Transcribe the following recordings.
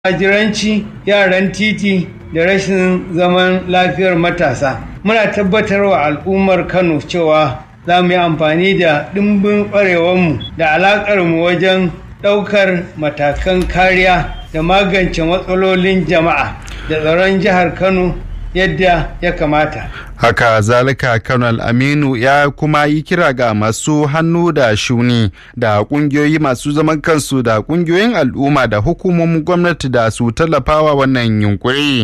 Hajiranci, yaran titi da rashin zaman lafiyar matasa. Muna tabbatar wa al'ummar Kano cewa za mu yi amfani da ɗimbin ƙwarewarmu da alaƙarmu wajen ɗaukar matakan kariya da magance matsalolin jama'a da tsaron jihar Kano yadda ya kamata. haka zalika kanal aminu ya kuma yi kira ga masu hannu da shuni da kungiyoyi masu zaman kansu da kungiyoyin al'umma da hukumomin gwamnati da su tallafawa wannan yunkuri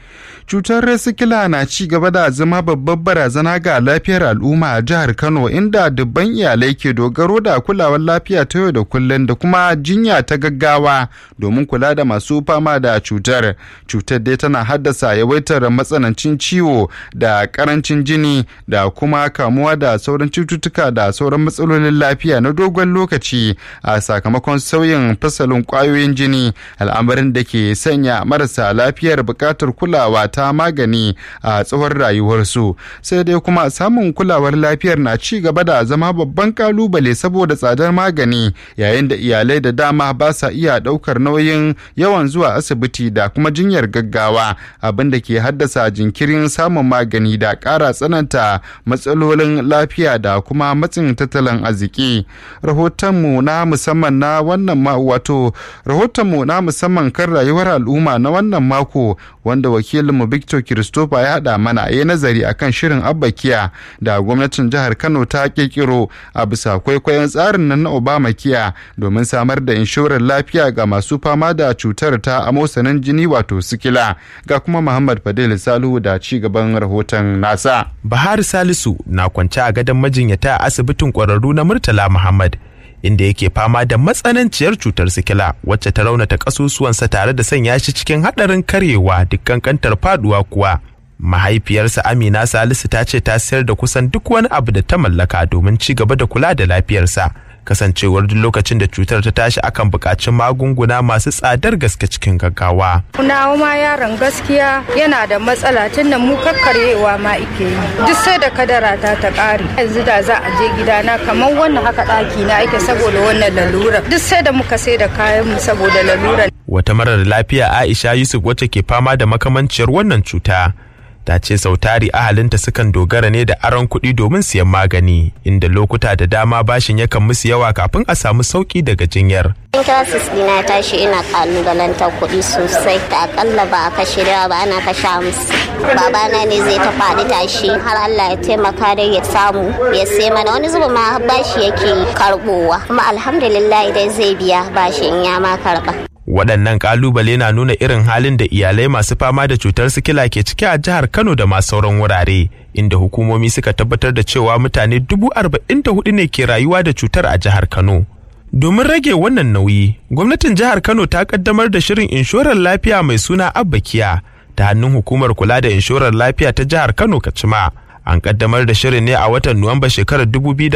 cutar sikila na ci gaba da zama babbar barazana ga lafiyar al'umma a jihar kano inda dubban iyalai ke dogaro da kulawar lafiya ta yau da kullum da kuma jinya ta gaggawa domin kula da masu fama da cutar cutar dai tana haddasa yawaitar matsanancin ciwo da karancin jini da kuma kamuwa da sauran cututtuka da sauran matsalolin lafiya na dogon lokaci a sakamakon sauyin fasalin kwayoyin jini al'amarin da ke sanya marasa lafiyar buƙatar kulawa ta magani a tsawon rayuwarsu sai dai kuma samun kulawar lafiyar na ci gaba da zama babban kalubale saboda tsadar magani yayin da iyalai da dama ba sa iya daukar nauyin yawan zuwa asibiti da kuma jinyar gaggawa abin da ke haddasa jinkirin samun magani da ƙara tsananta matsalolin lafiya da kuma matsin tattalin arziki rahotonmu na musamman na wannan ma wato rahotonmu na musamman kan rayuwar al'umma na wannan mako wanda wakilinmu Victor Christopher ya haɗa mana ya nazari akan shirin Abbakiya da gwamnatin jihar Kano ta kirkiro a bisa kwaikwayon tsarin nan na Obama kiya domin samar da inshorar lafiya ga masu fama da cutar ta amosanin jini wato sikila ga kuma Muhammad Fadil Salihu da ci gaban rahoton nasa. Bahar Salisu na kwance a gadon majinyata a asibitin ƙwararru na Murtala Muhammad. inda yake fama da matsananciyar cutar sikila wacce ta raunata kasusuwansa tare da sanya shi cikin haɗarin karyewa dukkan kantar faduwa kuwa mahaifiyarsa amina salisu ta ce ta sayar da kusan duk wani abu da ta mallaka domin ci gaba da kula da lafiyarsa kasancewar duk lokacin da cutar ta tashi akan buƙaci magunguna masu tsadar gaske cikin gaggawa. Nawa ma yaron gaskiya yana da matsala tun da mu kakkaryewa ma ike yi. Duk sai da kadara ta ta ƙare. Yanzu da za a je gidana kamar wannan haka ɗaki na ake saboda wannan lalura. Duk sai da muka sai da kayan mu saboda lalura. Wata marar lafiya Aisha Yusuf wacce ke fama da makamanciyar wannan cuta. ta ce sautari ahalinta sukan dogara ne da aron kuɗi domin siyan magani inda lokuta da dama bashin yakan musu yawa kafin a samu sauki daga jinyar. Intasis dina tashi ina kalubalantar kuɗi sosai da akalla ba a kashe da ba ana kashe musu. Babana ne zai ta faɗi tashi har Allah ya taimaka da ya samu ya sai mana wani zuba ma bashi yake karɓowa kuma alhamdulillah idan zai biya bashi in ya ma karɓa. waɗannan ƙalubale na nuna irin halin da iyalai masu fama da cutar sikila ke ciki a jihar kano da masu sauran wurare inda hukumomi suka tabbatar da cewa mutane dubu arba'in da hudu ne ke rayuwa da cutar a jihar kano domin rage wannan nauyi gwamnatin jihar kano ta kaddamar da shirin inshorar lafiya mai suna abbakiya ta hannun hukumar kula da inshorar lafiya ta jihar kano kacima an kaddamar da shirin ne a watan Nuwamba shekarar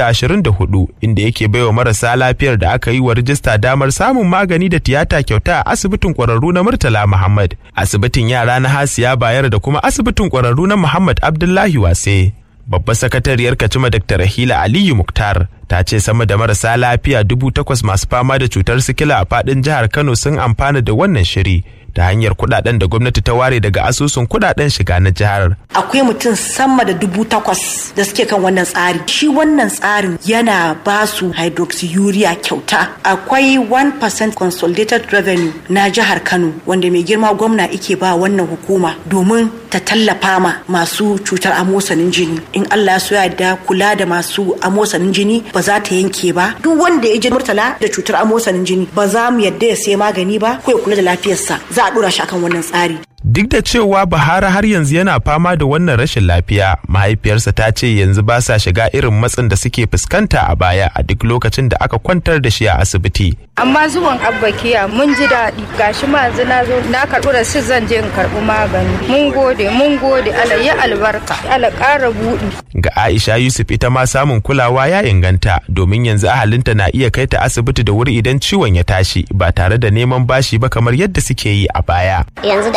2024 inda yake baiwa marasa lafiyar da aka yi wa rijista damar samun magani da tiyata kyauta a asibitin kwararru na Murtala Muhammad, asibitin yara na Hasiya Bayar da kuma asibitin kwararru na Muhammad Abdullahi Wase. Babbar sakatariyar Kacima Dr. Rahila Aliyu Muktar ta ce sama da marasa lafiya dubu takwas masu fama da cutar sikila a fadin jihar Kano sun amfana da wannan shiri ta hanyar kudaden da gwamnati ta ware daga asusun kudaden shiga na jihar. Akwai mutum sama da dubu takwas da suke kan wannan tsari. Shi wannan tsarin yana ba su hydroxyurea kyauta. Akwai 1% consolidated revenue na jihar Kano wanda mai girma gwamna ike ba wannan hukuma domin ta tallafa ma masu cutar amosanin jini. In Allah ya so ya da kula da masu amosanin jini ba za ta yanke ba. Duk wanda ya ji murtala da cutar amosanin jini ba za mu yadda ya sai magani ba ko ya kula da lafiyarsa. Za a dora shi akan wannan tsari. Duk da cewa Bahara har yanzu yana fama da wannan rashin lafiya, mahaifiyarsa ta ce yanzu ba sa shiga irin matsin da suke fuskanta a baya a duk lokacin da aka kwantar da shi a asibiti. Amma zuwan abbakiya mun ji daɗi gashi ma yanzu na zo na karɓi rasit zan je in karɓi magani. Mun gode mun gode Allah ya albarka Allah ƙara buɗi. Ga Aisha Yusuf ita ma samun kulawa ya inganta domin yanzu ahalinta na iya kai ta asibiti da wuri idan ciwon ya tashi ba tare da neman bashi ba kamar yadda suke yi a baya. Yanzu da abbakiya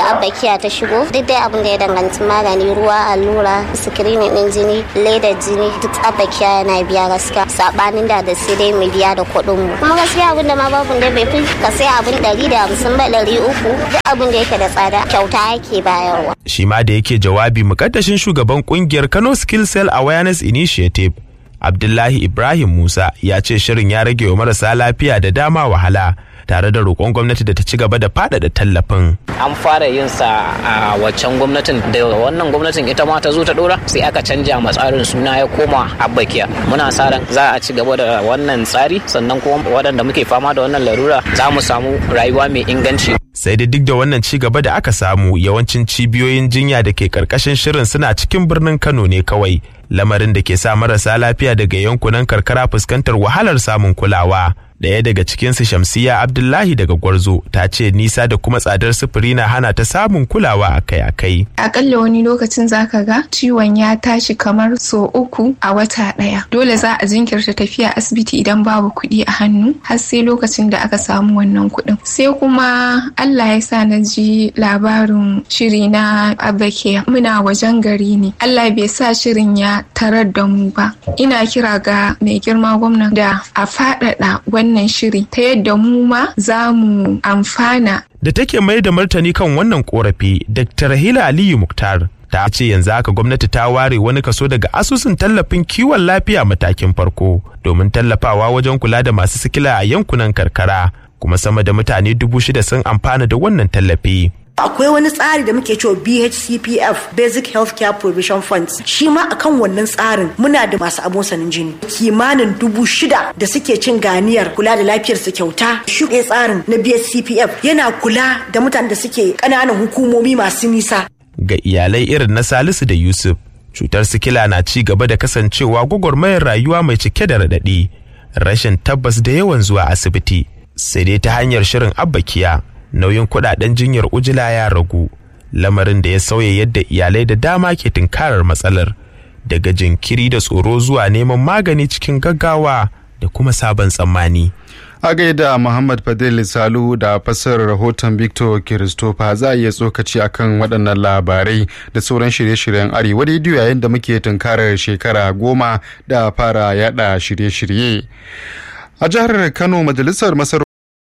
lafiya ta shigo duk dai abin da ya danganci magani ruwa allura screening din jini ledar jini duk tsabakiya yana biya gaskiya sabanin da da sai dai mu biya da kuɗin mu kuma gaskiya abin da ma babu da bai fi ka sai abin ɗari da hamsin ba ɗari uku duk abin da yake da tsada kyauta yake bayarwa. shi ma da yake jawabi mukaddashin shugaban kungiyar Kano Skill Cell Awareness Initiative Abdullahi Ibrahim Musa ya ce shirin ya rage wa marasa lafiya da dama wahala tare da roƙon gwamnati da ta ci gaba da faɗaɗa tallafin. An fara yin sa a waccan gwamnatin da wannan gwamnatin ita ma ta zo ta ɗora sai aka canja ma tsarin suna ya koma abbakiya. Muna sa ran za a ci gaba da wannan tsari sannan kuma waɗanda muke fama da wannan larura za mu samu rayuwa mai inganci. sai da duk da wannan ci gaba da aka samu yawancin cibiyoyin jinya da ke karkashin shirin suna cikin birnin kano ne kawai lamarin da ke sa marasa lafiya daga yankunan karkara fuskantar wahalar samun kulawa Daya daga cikinsu Shamsiya Abdullahi daga Gwarzo ta ce nisa da kuma tsadar sufuri na hana ta samun kulawa akai-akai. Akalla wani lokacin zaka ga ciwon ya tashi kamar so uku a wata ɗaya. Dole za a jinkirta tafiya asibiti idan babu kuɗi a hannu har sai lokacin da aka samu wannan kuɗin. Sai kuma Allah ya sa na ji labarin shiri na Abakiya muna wajen gari ne. Allah bai sa shirin ya tarar da mu ba. Ina kira ga mai girma gwamna da a faɗaɗa wannan wannan shiri ta yadda mu ma za mu amfana. Da take mai da martani kan wannan korafi, Dr. Rahila Aliyu Muktar ta ce yanzu haka gwamnati ta ware wani kaso daga asusun tallafin kiwon lafiya matakin farko domin tallafawa wajen kula da masu sikila a yankunan karkara kuma sama da mutane dubu shida sun amfana da wannan tallafi. akwai wani tsari da muke cewa BHCPF Basic Healthcare Provision Funds shi ma akan wannan tsarin muna da masu abosanin jini kimanin dubu shida da suke cin ganiyar kula da lafiyar su kyauta shi tsarin na BHCPF yana kula da mutanen da suke ƙananan hukumomi masu nisa ga iyalai irin na Salisu da Yusuf cutar sikila na ci gaba da kasancewa gwagwarmayar rayuwa mai cike da raɗaɗi rashin tabbas da yawan zuwa asibiti sai dai ta hanyar shirin abbakiya nauyin kudaden jinyar ujila ya ragu lamarin da ya sauya yadda iyalai da dama ke tunkarar matsalar daga jinkiri da tsoro zuwa neman magani cikin gaggawa da kuma sabon tsammani. a gaida muhammad fadil salu da fassarar rahoton victor christopher za a iya tsokaci akan waɗannan labarai da sauran shirye-shiryen arewa rediyo yayin da muke tunkarar shekara goma da fara yada shirye-shirye a jihar kano majalisar masarautar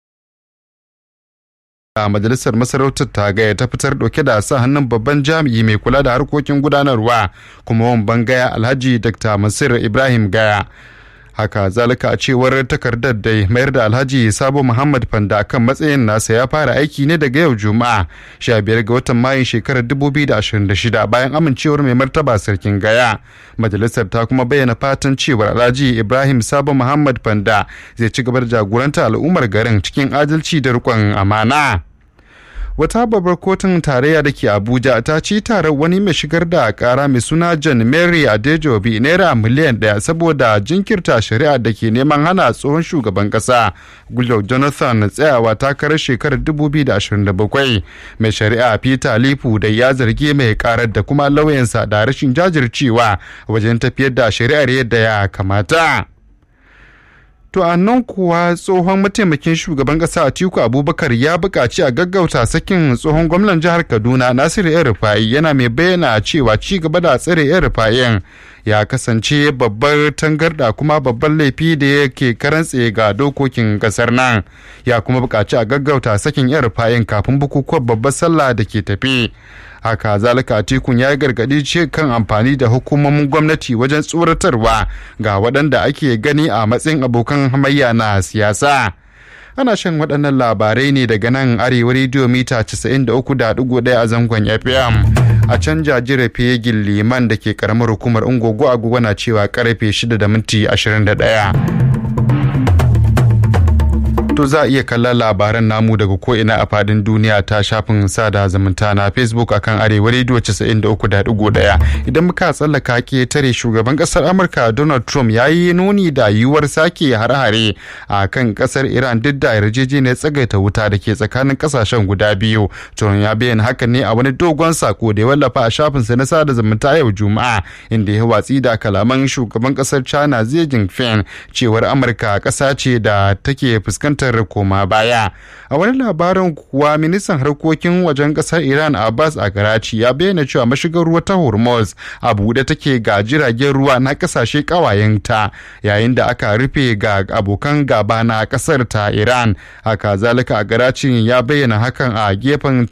a majalisar masarautar ta gaya ta fitar dauke da sa hannun babban jami'i mai kula da harkokin gudanarwa kuma wamban gaya alhaji dr masir ibrahim gaya haka zalika a cewar takardar da mayar da alhaji sabo muhammad fanda kan matsayin nasa ya fara aiki ne daga yau juma'a 15 ga watan mayun shekarar 2026 bayan amincewar mai martaba sarkin gaya majalisar ta kuma bayyana fatan cewar alhaji ibrahim sabo muhammad fanda zai ci gaba da jagoranta al'ummar garin cikin adalci da riƙon amana wata babbar kotun tarayya da ke abuja ta ci taron wani mai shigar da kara mai suna john mary adejobi naira miliyan daya saboda jinkirta shari'a da ke neman hana tsohon shugaban kasa goodluck jonathan tsayawa takarar shekarar 2027 mai shari'a peter lipu da ya zargi mai karar da kuma lauyansa da rashin jajircewa wajen tafiyar da shari'ar yadda ya kamata To a nan kuwa tsohon mataimakin shugaban ƙasa Atiku Abubakar ya buƙaci a gaggauta sakin tsohon gwamnan jihar Kaduna Nasiru yan Rufa'i yana mai bayyana cewa ci gaba da tsare yan Rufa'in ya kasance babbar tangarda kuma babban laifi da yake karantse ga dokokin ƙasar nan ya kuma buƙaci a gaggauta sakin yan Rufa'in kafin bukukuwan babbar sallah da ke tafi. haka zalika tikun ya gargadi ce kan amfani da hukumomin gwamnati wajen tsoratarwa ga waɗanda ake gani a matsayin abokan hamayya na siyasa ana shan waɗannan labarai ne daga nan arewa rediyo mita 93.1 a zangon fm a can jajire fegin liman da ke karamar hukumar ungogo agogo na cewa karfe 6 da minti 21 To za a iya kallon labaran namu daga ko'ina a fadin duniya ta shafin sada zumunta na Facebook akan arewa rediyo 93.1 idan muka tsallaka ke tare shugaban kasar Amurka Donald Trump ya yi nuni da yiwuwar sake hare-hare a kan kasar Iran duk da yarjejeniyar tsagaita wuta da ke tsakanin kasashen guda biyu. Trump ya bayyana hakan ne a wani dogon sako da ya wallafa a shafinsa na sada zumunta yau Juma'a inda ya watsi da kalaman shugaban kasar China Xi Jinping cewar Amurka kasa ce da take fuskantar fuskantar koma baya a wani labarin kuwa ministan harkokin wajen kasar iran abbas a karachi ya bayyana cewa mashigar ruwa ta hormuz a buɗe take ga jiragen ruwa na kasashe ƙawayenta yayin da aka rufe ga abokan gaba na kasar ta iran haka zalika a karachi ya bayyana hakan a gefen